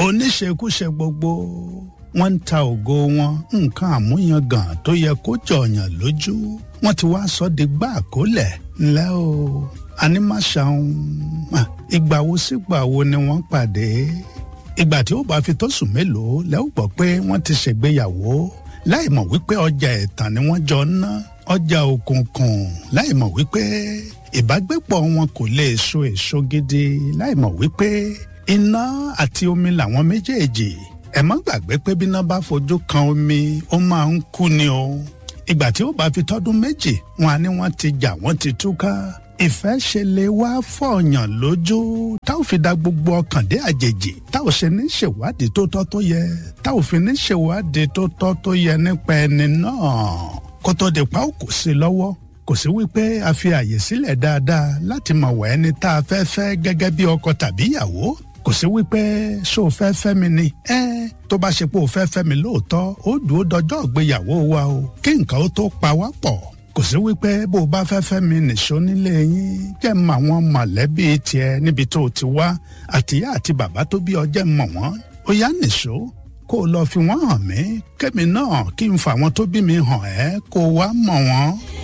oníṣekúṣe gbogbo wọ́n ń ta ògo wọn nǹkan àmúyangàn tó yẹ kó jọyàn lójú wọ́n ti wá sọ di gbá àkólẹ̀ ńlẹ́ o ànímàṣàun ìgbà wo sígbà wo ni wọ́n pàdé ìgbà tí ó bá fi tó sùn mélòó lẹ́ ó gbọ́ pé wọ́n ti ṣègbéyàwó láì mọ̀ wípé ọjà ẹ̀tàn ni wọ́n jọ ń ná ọjà òkùnkùn láì mọ̀ wípé ìbágbépọ̀ wọn kò lè so èso gidi láì mọ̀ wípé iná àti omi làwọn méjèèjì ẹ má gbàgbé pé bí iná bá fojú kan omi ó máa ń kú ni o ìgbà tí ó bá fi tọ́dún méjì wọn á ní wọ́n ti jà wọ́n ti túká ìfẹ́ ṣe lè wá fọ̀ọ̀yàn lójú tá ò fi da gbogbo ọkàn dé àjèjì tá ò ṣe ní ṣèwádìí tó tọ́ tó yẹ tá ò fi ní ṣèwádìí tó tọ́ tó yẹ nípa ẹni náà kó tó di pa ó kò sí lọ́wọ́ kò sí wípé a fi àyè sílẹ̀ dáadáa láti mọ̀ wẹ́ ẹni tá a fẹ́ fẹ́ gẹ́gẹ́ bí ọkọ tàbí ìyàwó kò sí wípé ṣó o fẹ́ fẹ́ mi ni ẹ tó bá ṣe pé o fẹ́ fẹ́ mi lóòótọ́ ó dùn ó dọjọ́ ìgbéyàwó wa o kí nǹkan ó tó pa wá pọ̀ kò sí wípé bó o bá fẹ́ fẹ́ mi nìṣó nílé yín jẹ́ mọ àwọn mọ̀lẹ́bí tiẹ̀ níbi tó o ti wá àtìyá àti bàbá tó bí ọ jẹ́ mọ̀ wọ́n ó yá nìṣó kó o lọ fi wọ́n hàn mí kémi náà kí n fa àwọn tó bí mi hàn ẹ́ kó o wá mọ̀ wọ́n.